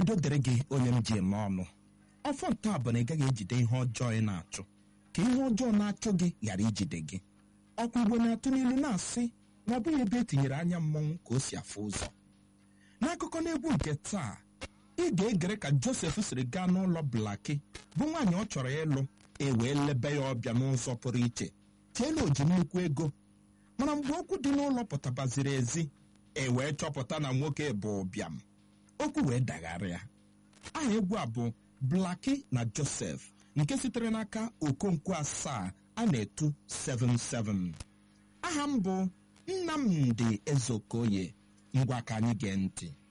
udo dịrị gị onye m ji eme ọnụ ọfọ nta bụ na ị gaghị ejide ihe ọjọọ ị na-achụ ka ihe ọjọọ na-achụ gị ghara ijide gị ọkwa igbo na-atụ n'ilu na-asị na ọ bụghị ebe etinyere anya mmọnwụ ka o si afụ ụzọ n'akụkọ n'egwu nke taa ị ga-egere ka josef siri gaa n'ụlọ blaki bụ nwaanyị ọ chọrọ ịlụ e wee lebe ya ọbịa n'ụzọ pụrụ iche cheela o ji nnukwu ego mana mgbe okwu dị n'ụlọ pụtabaziri ezi e wee chọpụta na nwoke bụ ụbịam okwu wee dagharịa aha egwu a bụ blaki na josef nke sitere n'aka okonkwo asaa a na-etu 77 aha m bụ nnamdi ezeokoye ngwa ka anyị gee ntị